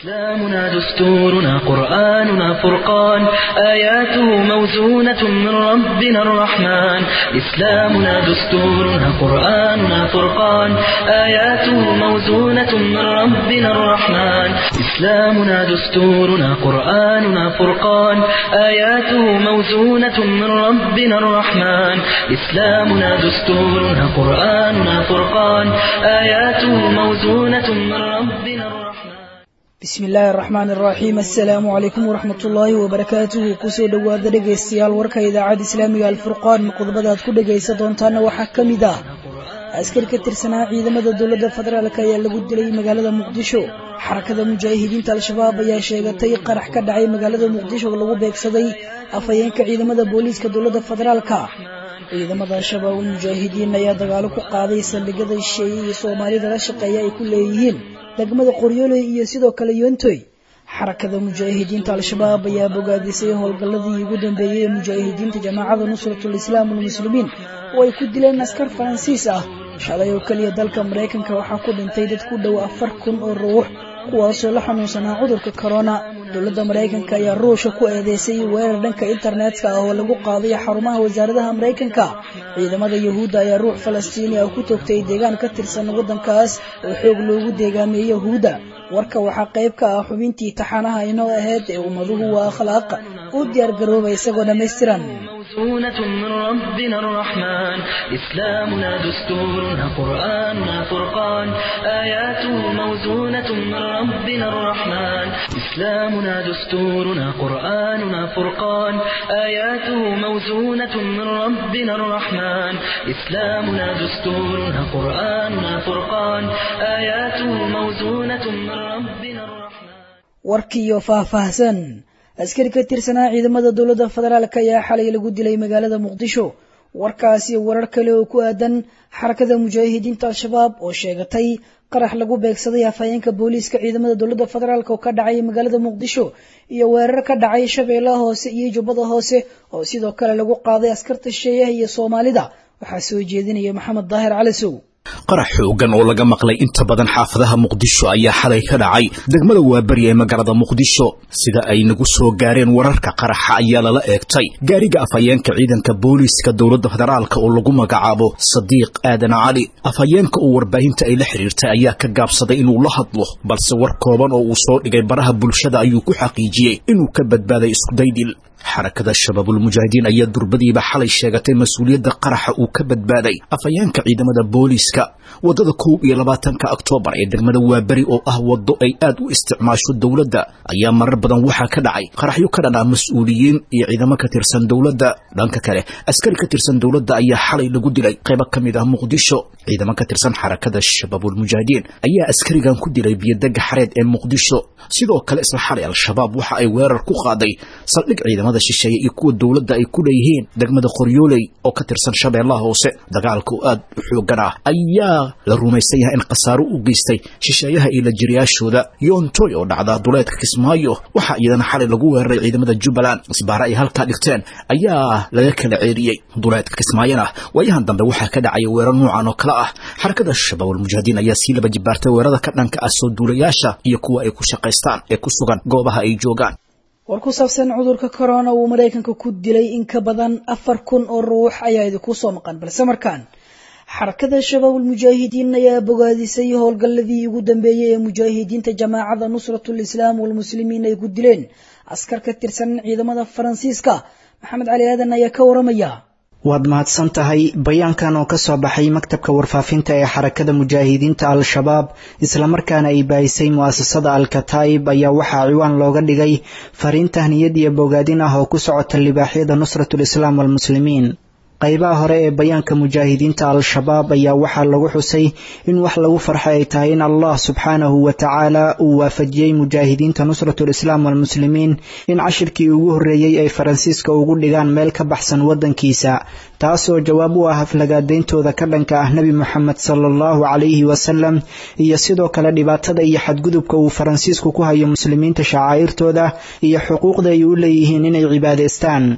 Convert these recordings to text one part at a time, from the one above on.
إسلامنا دستورنا قرآننا فرقان آياته موزونة من ربنا الرحمن إسلامنا دستورنا قرآننا فرقان آياته موزونة من ربنا الرحمن إسلامنا دستورنا قرآننا فرقان آياته موزونة من ربنا الرحمن إسلامنا دستورنا قرآننا فرقان آياته موزونة من ربنا الرحمن bismi illaahi araxmaan araxiim assalaamu calaykum waraxmat ullaahi wabarakaatuhu kusoo dhowaada dhegaystayaal warka idaacadda islaamiga alfurqaan qodobada aad ku dhegaysan doontaana waxaa ka mid ah askari ka tirsanaa ciidamada dowladda federaalk ayaa lagu dilay magaalada muqdisho xarakada mujaahidiinta al-shabaab ayaa sheegatay qarax ka dhacay magaalada muqdisho oo lagu beegsaday afhayeenka ciidamada booliiska dowladda federaalka ciidamada al-shabaab mujaahidiin ayaa dagaalo ku qaaday saldhigyada shisheeye iyo soomaalida la shaqeeya ay ku leeyihiin degmada qoryooley iyo sidoo kale yoontoy xarakada mujaahidiinta al-shabaab ayaa bogaadisay howlgalladii ugu dambeeyey ee mujaahidiinta jamaacada nusratul islaam walmuslimiin oo ay ku dileen askar faransiis ah shalay oo keliya dalka maraykanka waxaa ku dhintay dad ku dhow afar kun oo ruux kuwaasoo la xanuunsanaa cudurka corona dowladda maraykanka ayaa ruusha ku eedeysay weerar dhanka internetka ah oo lagu qaaday xarumaha wasaaradaha maraykanka ciidamada yahuudda ayaa ruux falastiini ah ku toogtay deegaan ka tirsan waddankaas oo xoog loogu deegaamiyey yahuudda warka waxaa qayb ka ah xubintii taxanaha inoo ahayd ee ummaduhu waa akhlaaq u diyaar garooba isagoo dhammaystiran موزونة من ربنا الرحمن إسلامنا دستورنا قرآننا فرقان آياته موزونة من ربنا الرحمن إسلامنا دستورنا قرآننا فرقان آياته موزونة من ربنا الرحمن إسلامنا دستورنا قرآننا فرقان آياته موزونة من ربنا الرحمن warkiiyo faahfaahsan askari ka tirsanaa ciidamada dowladda federaalk ayaa xalay lagu dilay magaalada muqdisho warkaasi warar kale oo ku aadan xarakada mujaahidiinta al-shabaab oo sheegatay qarax lagu beegsaday afhayeenka booliiska ciidamada dowladda federaalk oo ka dhacay magaalada muqdisho iyo weerar ka dhacay shabeellaha hoose iyo jubbada hoose oo sidoo kale lagu qaaday askarta shisheeyaha iyo soomaalida waxaa soo jeedinaya maxamed daahir calisow qarax xoogan oo laga maqlay inta badan xaafadaha muqdisho ayaa xalay ka dhacay degmada waaberi ee magaalada muqdisho sida ay nagu soo gaareen wararka qaraxa ayaa lala eegtay gaariga afhayeenka ciidanka booliiska dowladda federaalka oo lagu magacaabo sadiiq aadan cali afhayeenka oo warbaahinta ay la xiriirtay ayaa ka gaabsaday inuu la hadlo balse war kooban oo uu soo dhigay baraha bulshada ayuu ku xaqiijiyey inuu ka badbaaday iskudaydil xarakada shabaabulmujaahidiin ayaa durbadiiba xalay sheegatay mas-uuliyadda qaraxa uu ka badbaaday afhayeenka ciidamada booliiska waddada kow iyo labaatanka oktoobar ee degmada waaberi oo ah waddo ay aad u isticmaasho dowladda ayaa marar badan waxaa ka dhacay qaraxyo ka dhan ah mas-uuliyiin iyo ciidamo ka tirsan dowladda dhanka kale askari ka tirsan dowladda ayaa xalay lagu dilay qaybo ka mid ah muqdisho ciidamo ka tirsan xarakada shabaabulmujaahidiin ayaa askarigan ku dilay biyodega xareed ee muqdisho sidoo kale isla xalay al-shabaab waxa ay weerar ku qaaday saldhig ciidamada shisheeye iyo kuwa dowladda ay ku leeyihiin degmada qoryooley oo ka tirsan shabeellaha hoose dagaalka oo aad u xoogan ah ayaa la rumaysan yahay in khasaaro u geystay shisheeyaha iyo la jiriyaashooda yoontoy oo dhacda duleedka kismaayo waxaa iyadana xalay lagu weeraray ciidamada jubbaland isbaare ay halkaa dhigteen ayaa laga kala ceeriyey duleedka kismaayona waayahan dambe waxaa ka dhacaya weerar noocan oo kale ah xarakada shabaabulmujaahidiin ayaa sii laba jibaartay weerarada ka dhanka ah soo duulayaasha iyo kuwa ay ku shaqaystaan ee ku sugan goobaha ay joogaan war ku saabsan cudurka corona uu maraykanka ku dilay in ka badan afar kun oo ruux ayaa idinku soo maqan balse markaan xarakada shabaabul mujaahidiin ayaa bogaadisay howlgalladii ugu dambeeyey ee mujaahidiinta jamaacada nusratul islaam walmuslimiin ay ku dileen askar ka tirsan ciidamada faransiiska maxamed cali aadan ayaa ka waramaya waad mahadsan tahay bayaankan oo ka soo baxay maktabka warfaafinta ee xarakada mujaahidiinta al-shabaab islamarkaana ay baahisay mu'asasada al-kataa'ib ayaa waxaa ciwaan looga dhigay fariin tahniyad iyo bogaadin ah oo ku socota libaaxyada nusratul islaam walmuslimiin qaybaha hore ee bayaanka mujaahidiinta al-shabaab ayaa waxaa lagu xusay in wax lagu farxay ay tahay in allah subxaanahu wa tacaala uu waafajiyey mujaahidiinta nusratul islaam walmuslimiin in cashirkii ugu horreeyey ay faransiiska ugu dhigaan meel ka baxsan waddankiisa taas oo jawaab u ah aflagaadayntooda ka dhanka ah nebi moxamed sala allahu calayhi wasalam iyo sidoo kale dhibaatada iyo xadgudubka uu faransiisku ku hayo muslimiinta shacaa'irtooda iyo xuquuqda ay u leeyihiin inay cibaadaystaan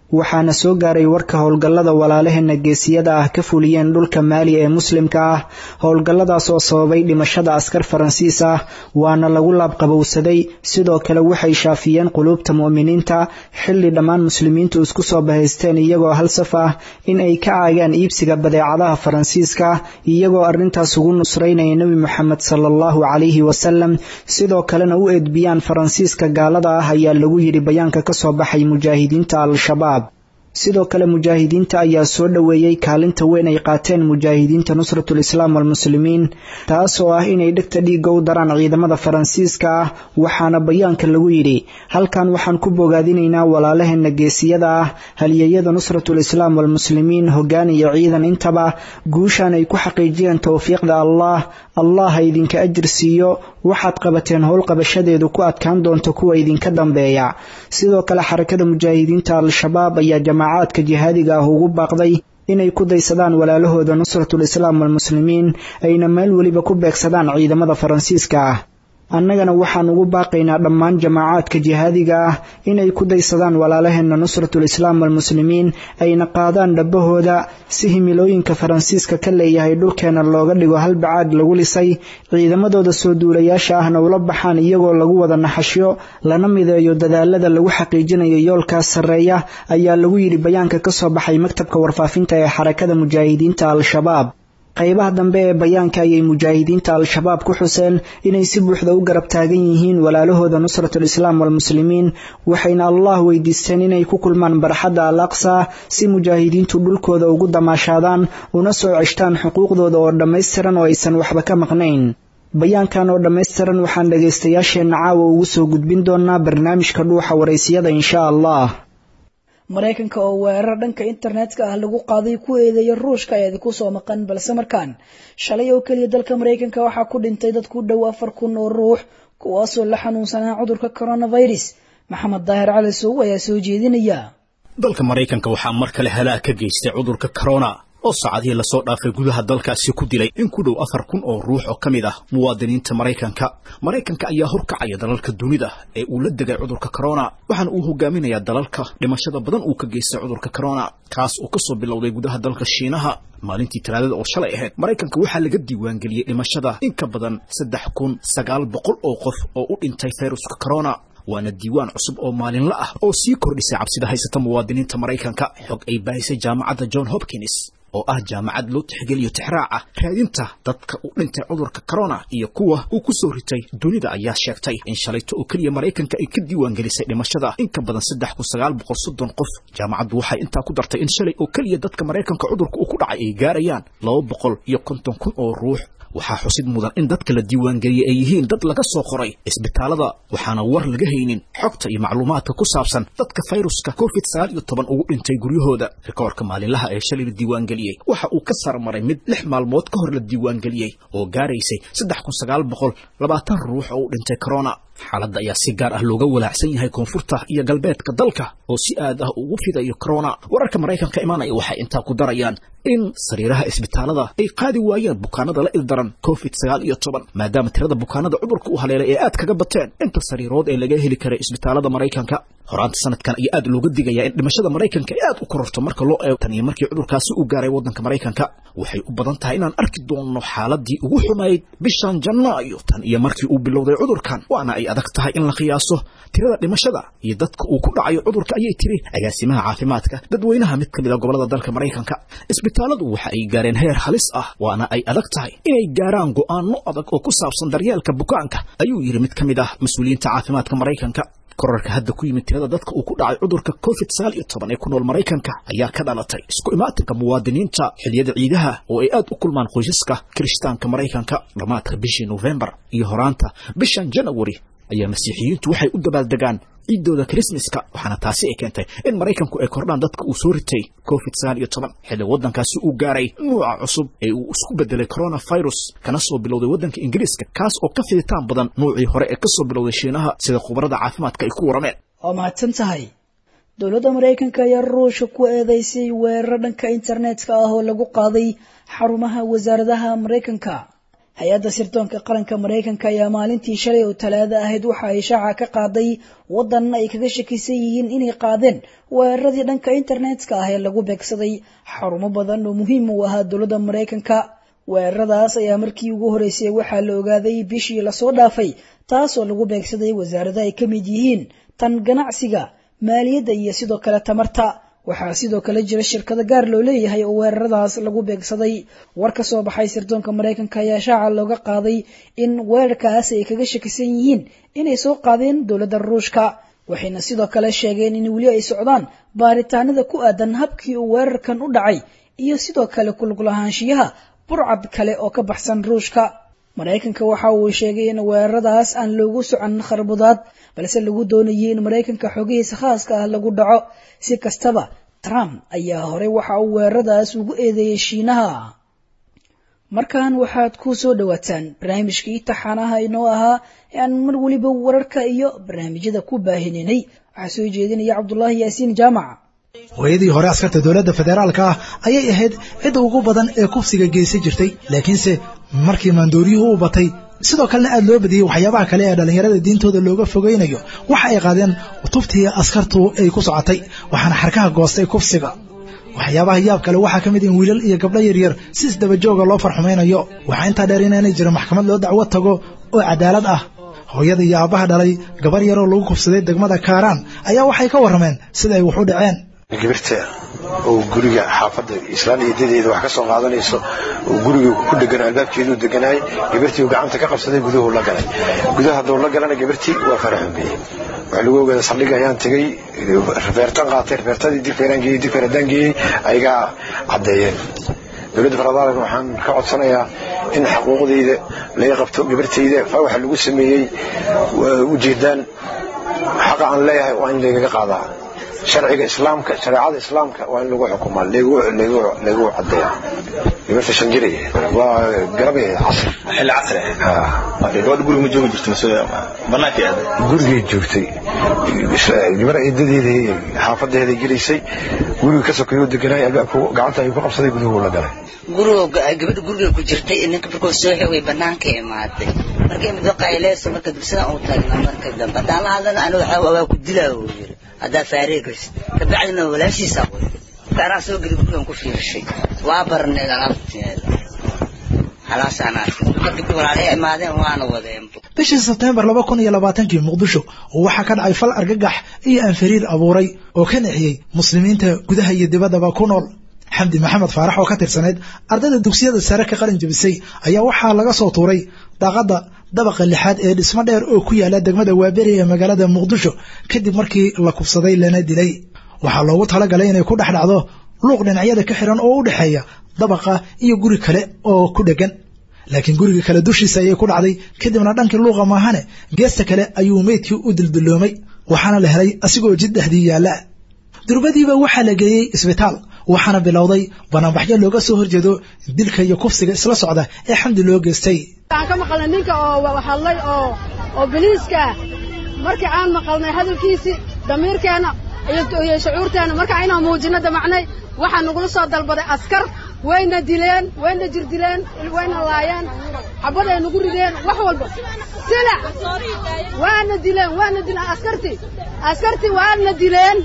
waxaana soo gaaray warka howlgallada walaalaheena geesiyada ah ka fuliyeen dhulka maali ee muslimka ah howlgalladaas oo sababay dhimashada askar faransiis ah waana lagu laabqabowsaday sidoo kale waxay shaafiyeen quluubta mu'miniinta xilli dhammaan muslimiintu isku soo bahaysteen iyagoo hal saf ah in ay ka caagaan iibsiga badeecadaha faransiiska iyagoo arrintaas ugu nusraynaya nebi moxamed sala allahu calayhi wasalam sidoo kalena u edbiyaan faransiiska gaalada ah ayaa lagu yidhi bayaanka ka soo baxay mujaahidiinta al-shabaab sidoo kale mujaahidiinta ayaa soo dhoweeyey kaalinta weyn ay qaateen mujaahidiinta nusratul islaam walmuslimiin taas oo ah inay dhegta dhiigga u daraan ciidamada faransiiska ah waxaana bayaanka lagu yidhi halkan waxaan ku bogaadinaynaa walaalaheena geesiyada ah halyeeyada nusratul islaam walmuslimiin hoggaan iyo ciidan intaba guushaan ay ku xaqiijiyeen towfiiqda allah allah ha idinka ajir siiyo waxaad qabateen howlqabashadeedu ku adkaan doonta kuwa idinka dambeeya sidoo kale xarakada mujaahidiinta al-shabaab ayaa jamacaadka jihaadiga ah ugu baaqday inay ku daysadaan walaalahooda nusratul islaam walmuslimiin ayna meel weliba ku beegsadaan ciidamada faransiiska ah annagana waxaan ugu baaqaynaa dhammaan jamaacaadka jihaadiga ah inay ku daysadaan walaalaheena nusratul islaam walmuslimiin ayna qaadaan dhabbahooda si himilooyinka faransiiska ka leeyahay dhulkeena looga dhigo hal bacaad lagu lisay ciidamadooda soo duulayaasha ahna ula baxaan iyagoo lagu wada naxashyo lana mideeyo dadaalada lagu xaqiijinayo yoolkaas sarreeya ayaa lagu yidhi bayaanka ka soo baxay maktabka warfaafinta ee xarakada mujaahidiinta al-shabaab qaybaha dambe ee bayaanka ayay mujaahidiinta al-shabaab ku xuseen inay si buuxda u garab taagan yihiin walaalahooda nusratul islaam walmuslimiin waxayna allah weydiisteen inay ku kulmaan barxadda al aqsa si mujaahidiintu dhulkooda ugu damaashaadaan una soo ceshtaan xuquuqdooda oo dhammaystiran oo aysan waxba ka maqnayn bayaankan oo dhammaystiran waxaan dhagaystayaasheenna caawa ugu soo gudbin doonaa barnaamijka dhuuxa waraysiyada insha allah maraykanka oo weerar dhanka internetka ah lagu qaaday ku eedeeya ruushka ayaa idinku soo maqan balse markaan shalay oo keliya dalka maraykanka waxaa ku dhintay dad ku dhow afar kun oo ruux kuwaasoo la xanuunsanaa cudurka coronavirus maxamed daahir cali sow ayaa soo jeedinaya dalka maraykanka waxaa mar kale halaag ka geystay cudurka corona oo saacadihii lasoo dhaafay gudaha dalkaasi ku dilay in ku dhow afar kun oo ruux oo ka mid ah muwaadiniinta maraykanka maraykanka ayaa horkacaya dalalka dunida ee uu la degay cudurka corona waxaana uu hogaaminayaa dalalka dhimashada badan uu ka geystay cudurka corona kaas oo kasoo bilowday gudaha dalka shiinaha maalintii talaadada oo shalay ahayd maraykanka waxaa laga diiwaangeliyey dhimashada in ka badan saddex kun sagaal boqol oo qof oo u dhintay fayruska corona waana diiwaan cusub oo maalinla ah oo sii kordhisay cabsida haysata muwaadiniinta maraykanka xog ay baahisay jaamacadda john hopkins oo ah jaamacad loo tixgeliyo tixraaca raadinta dadka u dhintay cudurka corona iyo kuwa uu ku soo ritay dunida ayaa sheegtay in shalayto oo keliya maraykanka ay ka diiwaangelisay dhimashada in ka badan saddex kun sagaal boqol soddon qof jaamacaddu waxay intaa ku dartay in shalay oo keliya dadka maraykanka cudurka uu ku dhacay ay gaarayaan laba boqol iyo konton kun oo ruux waxaa xusid mudan in dadka la diiwaangeliyey ay yihiin dad laga soo qoray isbitaalada waxaana war laga haynin xogta iyo macluumaadka ku saabsan dadka fayruska covid sagaal iyo toban ugu dhintay guryahooda rikoorka maalinlaha ee shalay la diiwaangeliyey waxa uu ka sarmaray mid lix maalmood ka hor la diiwaangeliyey oo gaaraysay saddex kun sagaal boqol labaatan ruux oo u dhintay corona xaaladda ayaa si gaar ah looga walaacsan yahay koonfurta iyo galbeedka dalka oo si aad ah ugu fidayo corona wararka maraykanka imaanaya waxay intaa ku darayaan in sariiraha isbitaalada ay qaadi waayeen bukaanada la ildaran covid sagaal iyo toban maadaama tirada bukaanada cudurka u haleelay ee aad kaga bateen inta sariirood ee laga heli karay isbitaalada maraykanka horaanta sanadkan ayaa aad looga digayaa in dhimashada maraykanka ay aad u kororto marka loo eego tan iyo markii cudurkaasi u gaaray waddanka maraykanka waxay u badan tahay inaan arki doonno xaaladii ugu xumayd bishan janaayo tan iyo markii uu bilowday cudurkan waana ay adag tahay in la qiyaaso tirada dhimashada iyo dadka uu ku dhacayo cudurka ayay tiri agaasimaha caafimaadka dadweynaha mid ka mid a gobolada dalka maraykanka isbitaaladu waxa ay gaareen heer halis ah waana ay adag tahay inay gaaraan go'aano adag oo ku saabsan daryeelka bukaanka ayuu yidhi mid ka mid ah mas-uuliyiinta caafimaadka maraykanka korarka hadda ku yimid tirada dadka uu ku dhacay cudurka covid sagaal iyo toban ee ku nool maraykanka ayaa ka dhalatay isku imaatinka muwaadiniinta xiliyada ciidaha oo ay aad u kulmaan qoysaska kirishtaanka maraykanka dhammaadka bishii nofembar iyo horaanta bishan janawari ayaa masiixiyiintu waxay u dabaaldegaan ciiddooda krismaska waxaana taasi ay keentay in maraykanku ay kordhaan dadka uu soo ritay covid sagaal iyo toban xilli waddankaasi uu gaaray nuuca cusub ee uu isku bedelay coronavirus kana soo bilowday waddanka ingiriiska kaas oo ka fiditaan badan nuucii hore ee ka soo bilowday shiinaha sida khubarada caafimaadka ay ku warameen waa mahadsan tahay dowladda maraykanka ayaa ruusha ku eedeysay weerar dhanka internetka ah oo lagu qaaday xarumaha wasaaradaha maraykanka hay-adda sirdoonka qaranka maraykanka ayaa maalintii shalay oo talaada ahayd waxa ay shaaca ka qaaday waddan ay kaga shakisan yihiin inay qaadeen weeraradii dhanka internetka ah ee lagu beegsaday xarumo badan oo muhiim u ahaa dowladda maraykanka weeraradaas ayaa markii ugu horeysay waxaa la ogaaday bishii lasoo dhaafay taasoo lagu beegsaday wasaarada ay ka mid yihiin tan ganacsiga maaliyadda iyo sidoo kale tamarta waxaa sidoo kale jira shirkado gaar loo leeyahay oo weeraradaas lagu beegsaday war ka soo baxay sirdoonka maraykanka ayaa shaaca looga qaaday in weerarkaas ay kaga shakisan yihiin inay soo qaadeen dowladda ruushka waxayna sidoo kale sheegeen in weli ay socdaan baaritaanada ku aadan habkii uu weerarkan u dhacay iyo sidoo kale kuluglahaanshiyaha burcad kale oo ka baxsan ruushka maraykanka waxa uu sheegay in weeraradaas aan loogu socon kharbudaad balse lagu doonayay in maraykanka xogihiisa khaaska ah lagu dhaco si kastaba trump ayaa horey waxa uu weeraradaas ugu eedeeyey shiinaha markan waxaad ku soo dhowaataan barnaamijkii taxaanaha inoo ahaa ee aan mar weliba wararka iyo barnaamijyada ku baahininay waxaa soo jeedinaya cabdulaahi yaasiin jaamac hooyadii hore askarta dowladda federaalka ah ayay ahayd cidda ugu badan ee kufsiga geysan jirtay laakiinse markii maandooriyuhu u batay sidoo kalena aad loo badiyey waxyaabaha kale ee dhallinyarada diintooda looga fogaynayo waxa ay qaadeen tubtii askartu ay ku socotay waxaana xarkaha goostay kufsiga waxyaabaha yaab kale waxaa ka mid in wiilal iyo gabdho yaryar si isdabajooga loo farxumaynayo waxaa intaa dheer inaanay jira maxkamad loo dacwo tago oo cadaalad ah hooyada iyo aabbaha dhalay gabar yaroo lagu kufsaday degmada kaaraan ayaa waxay ka warrameen sida ay wax u dhaceen gabirta oo guriga xaafadda islaan iyo dadeeda wax ka soo qaadanayso oo guriga ku dhegan albaabkeeduu deganaay gabirtii uu gacanta ka qabsaday guduhu la galay gudaha hadduu la galana gabirtii waa faraxumeeyey waxaa lagu ogaada saldhig ayaan tegey rafeertan qaatay rafeertadii digfeeraan geeyey digfeer haddaan geeyey ayagaa caddeeyeen dowladda faradaalan waxaan ka codsanayaa in xuquuqdayda laga qabto gabartayda fa waxa lagu sameeyey ujeedaan xaqa aan leeyahay waa in laygaga qaadaa sharciga islaamka shareecada islaamka waa in lagu xukumaa lagu cadeeya gabarta shan jir waa garabay casr xilli casri ah gabadha guriga ma joogi jirto mise banaanka aad gurigay joogtay gabar eedadeeda xaafadeeda gelaysay guriga ka sokeeyoo deganaay albaabku gacanta ayuu ku qabsaday guduhu la galay guriga gabadha guriga ku jirtay ninka markuu soo xogay banaanka imaaday markay muddo qayleyso marka dugsidan uu taagna marka dambe haddaan la hadlana aniga waxaa waa ku dilaa uu yiri haddaa faareegaysid kabacdina walaashiisaa qoy gaaraan soo geli gurigan ku fiirshay waa barneed alaabteeda halaasaan arkay markii walaalay imaadeen waana wadeen bishii sebteembar laba kun iyo labaatankii muqdisho waxaa ka dhacay fal argagax iyo aanfariir abuuray oo ka nexiyey muslimiinta gudaha iyo dibaddaba ku nool xamdi maxamed faarax oo ka tirsanayd ardayda dugsiyada sare ka qalin jabisay ayaa waxaa laga soo tuuray daaqadda dabaqa lixaad ee dhismo dheer oo ku yaala degmada waaberi ee magaalada muqdisho kadib markii la kubsaday lana dilay waxaa loogu talagalay inay ku dhex dhacdo luuq dhinacyada ka xiran oo u dhexeeya dabaqa iyo guri kale oo ku dhegan laakiin guriga kale dushiisa ayay ku dhacday kadibna dhankii luuqa maahane geesta kale ayuu meydkii u dildilloomay waxaana la helay asigoo jid dhexdii yaalla durbadiiba waxaa la geeyey isbitaal waxaana bilowday banaanbaxyo looga soo horjeedo dilka iyo kufsiga isla socda ee xamdi loo geystay waxaan ka maqalnay ninka oo hadlay oo oo biliiska markii aan maqalnay hadalkiisii damiirkeenna iyo shucuurteenna markaa inaan muujinno damacnay waxaa nagula soo dalbaday askar wayna dileen wayna jirdileen wayna laayeen xabaday nagu rideen wax walba silac waana dileen waana dileen askartii askartii waana dileen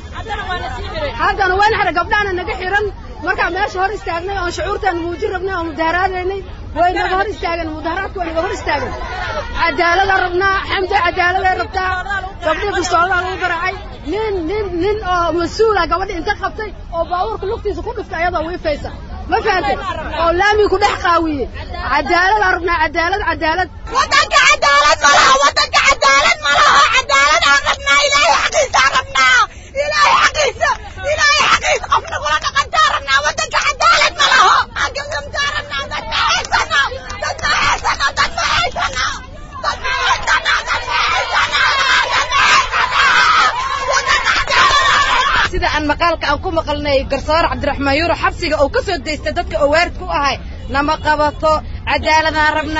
haddana wayna xidhan gabdhahana naga xiran markaa meesha hor istaagnay oon shucuurteena muujin rabnay oon mudaharaadaynay way naga hor istaageen mudaharaadka way naga hor istaageen cadaalada rabnaa xamdi cadaaladay rabtaa gabdhii bistooladaa lagu garaacay nin nin nin oo mas-uula gabadha inta qabtay oo baabuurka lugtiisa ku dhiftay ayadoo wiifaysa ma fahantay oo laamii ku dhex qaawiyey cadaaladaa rabnaa cadaalad cadaalad wadanka cadaalad ma laha wadanka cadaalad ma laha cadaalad aan rabnaa ilaahay xaqiisa rabnaa ilaahay xaqiisa ilaahay xaqiisa qofna kula dhaqantaa rabnaa wadanka cadaalad ma laho agamgamtaa rabnaa dad ma haysano dad ma haysano dad ma haysano dad ma haysano dad ma haysano dad ma haysano wadanka cadaalad sida aan maqaalka aan ku maqalnay garsoor cabdiraxmaan yuuro xabsiga oo ka soo daystay dadka oo waarid ku ahay nama qabato cadaaladaan rabnaa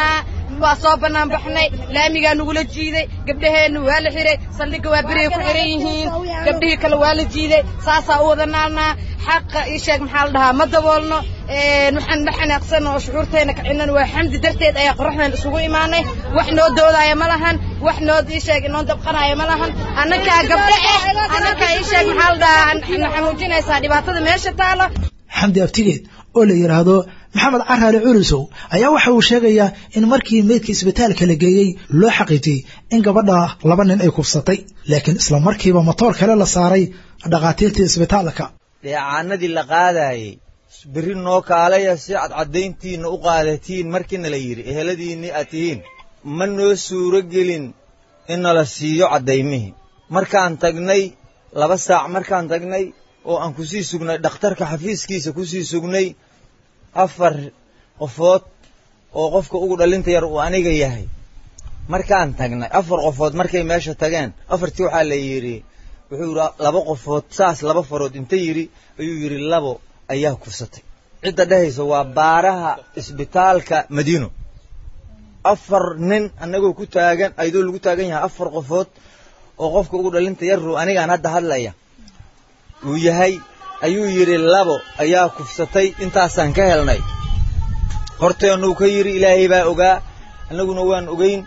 waa soo bannaan baxnay laamigaa nagula jiiday gabdhaheenna waa la xiray saldhigga waa berigay ku xiran yihiin gabdhihii kale waa la jiiday saasaa u wada naalnaa xaqa ii sheeg maxaa la dhahaa ma daboolno waxaan la xanaaqsan oo shucuurteena kacinan waa xamdi darteed ayaa qoraxdan isugu imaanay wax noo doodaya ma lahan wax noo ii sheeg noo dabqanaya ma lahan annakaa gabdho eh annakaa ii sheeg maxaa la dhahaa na xanuujinaysaa dhibaatada meesha taalo xamdi abtigeed oo la yidhaahdo maxamed caraale culusow ayaa waxa uu sheegayaa in markii meydka isbitaalka la geeyey loo xaqiijiyey in gabadha laba nin ay kufsatay laakiin isla markiiba matoor kale la saaray dhakhaatiirtii isbitaalka dheecaanadii la qaadayey berri noo kaalaya si cadcadayntiinna u qaadatiin markiina la yidhi eheladiinni aad tihiin ma noo suuro gelin in nala siiyo caddaymihii markaan tagnay laba saac markaan tagnay oo aan ku sii sugnay dhakhtarka xafiiskiisa ku sii sugnay afar qofood oo qofka ugu dhalinta yar uu aniga yahay markaan tagnay afar qofood markay meesha tageen afartii waxaa la yidhi wuxuu yidhi laba qofood saas laba farood inta yidhi ayuu yidhi labo ayaa kufsatay cidda dhehaysa waa baaraha isbitaalka madiino afar nin annagoo ku taagan ayadoo lagu taagan yahay afar qofood oo qofka ugu dhalinta yarrow anigaan hadda hadlaya uu yahay ayuu yidhi labo ayaa kufsatay intaasaan ka helnay horteennuu ka yidhi ilaahay baa ogaa annaguna waan ogeyn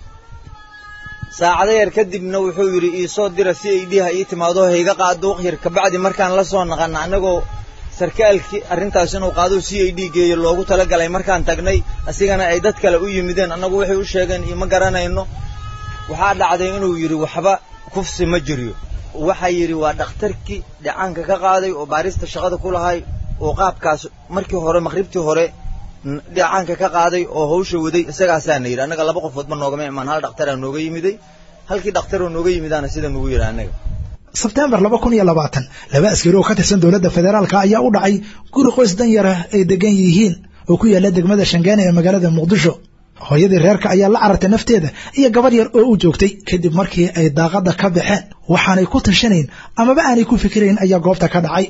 saacado yar kadibna wuxuu yidhi iisoo dira si ay dhiha ii timaado hayga qaado waqyar kabacdi markaan la soo naqana annagoo sarkaalkii arrintaas inuu qaado c i d geeyo loogu talagalay markaan tagnay asigana ay dad kale u yimideen annagu waxay u sheegeen iyo ma garanayno waxaa dhacday inuu yidhi waxba kufsi ma jiryo waxaa yidhi waa dhakhtarkii dhacaanka ka qaaday oo baarista shaqada ku lahay oo qaabkaas markii hore maqribtii hore dhacaanka ka qaaday oo hawsha waday isagaasaana yidhi annaga laba qofoodba noogama imaan hal dhakhtaraa nooga yimiday halkii dhakhtaroo nooga yimidaana sida nugu yidhi annaga sebtembar laba kun iyo labaatan laba askari oo ka tirsan dowladda federaalka ayaa u dhacay guri qoys danyara ay degan yihiin oo ku yaalla degmada shangaane ee magaalada muqdisho hooyadii reerka ayaa la carartay nafteeda iyo gabadh yar oo u joogtay kadib markii ay daaqadda ka baxeen waxaanay ku tashanayn amaba aanay ku fikirayn ayaa goobta ka dhacay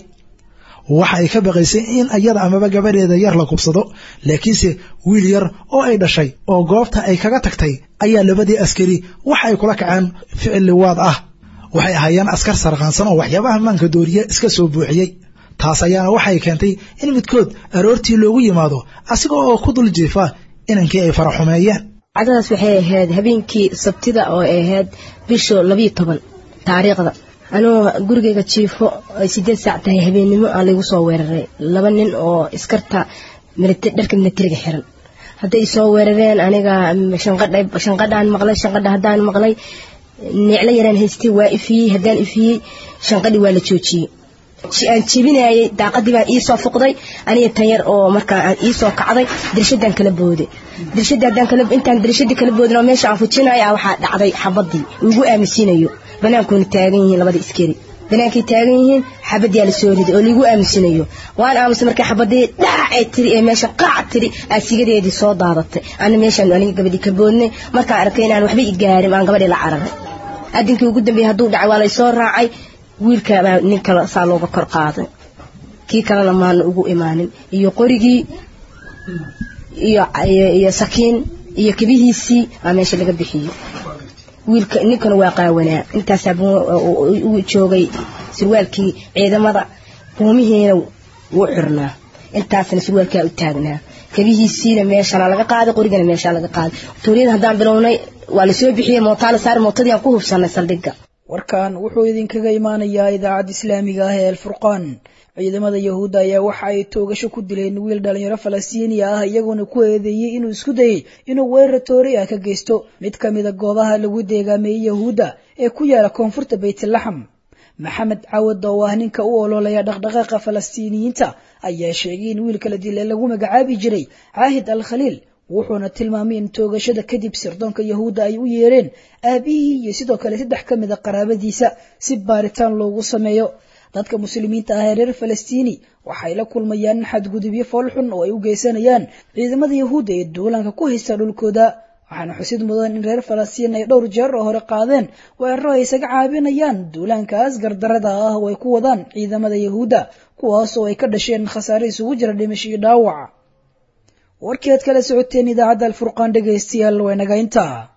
waxa ay ka baqaysay in iyada amaba gabadheeda yar la kubsado laakiinse wiil yar oo ay dhashay oo goobta ay kaga tagtay ayaa labadii askari waxa ay kula kaceen ficil liwaad ah waxay ahaayeen askar sarqaansan oo waxyaabaha maanka dooriye iska soo buuxiyey taas ayaana waxay keentay in midkood aroortii loogu yimaado asiga oo ku dul jiifa inankii ay faraxumeeyeen cadadas waxay ahayd habeenkii sabtida oo ay ahayd bisha labiyo toban taariikhda anuu gurigayga jiifo ay sideed saac tahay habeennimo aan laygu soo weeraray laba nin oo iskarta dharka militariga xiran hadday soo weerareen aniga shanqadhaan maqlay shanqadha haddaan maqlay neeclo yaraan haystay waa ifiyey haddaan ifiyey shanqadhii waa la joojiyey aan jebinayay daaqadii baan iisoo fuqday aniga tan yar oo markaa aan iisoo kacday dirshadaan kala booday dirshadii haddaan kala intaan dirshadii kala boodin oo meesha aan fujinayo waxaa dhacday xabadii ugu aaminsiinayo banaankuuna taagan yihiin labada iskari banaankay taagan yihiin xabadiyaa la soo riday oo laigu aamusinayo waan aamusay markay xabadii dhaacay tiri ee meesha qaac tiri aasigadeedii soo daadatay ana meeshaan aniga gabadhii ka boodnay markaan arkay inaan waxba i gaarin aan gabadhii la cararay adinkii ugu dambeeyey hadduu dhacay waa laysoo raacay wiilka baa nin kale saa looga kor qaaday kii kalena maana ugu imaanin iyo qorigii iyo iyo sakiin iyo kabihiisii aa meesha laga bixiyey wiilka ninkana waa qaawanaa intaasaa u joogay surwaalkii ciidamada buumihiina wuu xirnaa intaasna surwaalkaa u taagnaa kabihiisiina meeshana laga qaaday qorigana meeshaa laga qaaday tuuriyada haddaan bilownay waa lasoo bixiyey mootaa la saari mootadii aan ku hubsanay saldhigga warkan wuxuu idinkaga imaanayaa idaacadda islaamiga ah ee alfurqaan ciidamada yahuudda ayaa waxa ay toogasho ku dileen wiil dhalinyaro falastiiniya ah iyagoona ku eedeeyey inuu isku dayey inuu weerar toori ah ka geysto mid ka mida goobaha lagu deegaameeyey yahuudda ee ku yaala koonfurta baytlaxam maxamed cawad oo ah ninka u ololaya dhaqdhaqaaqa falastiiniyiinta ayaa sheegay in wiilka la dilay lagu magacaabi jiray caahid al khaliil wuxuuna tilmaamay in toogashada kadib sirdoonka yahuudda ay u yeereen aabihii iyo sidoo kale saddex ka mida qaraabadiisa si baaritaan loogu sameeyo dadka muslimiinta ah ee reer falastiini waxay la kulmayaan xadgudubyo foolxun oo ay u geysanayaan ciidamada yahuudda ee duulanka ku haysta dhulkooda waxaana xusid mudan in reer falastiin ay dhowr jeer oo hore qaadeen weeraro ay isaga caabinayaan duulaankaas gardarada ah oo ay ku wadaan ciidamada yahuudda kuwaas oo ay ka dhasheen khasaare isugu jira dhimasho iyo dhaawac warkii aad kala socoteen idaacadda alfurqaan dhegaystayaal waa inaga intaa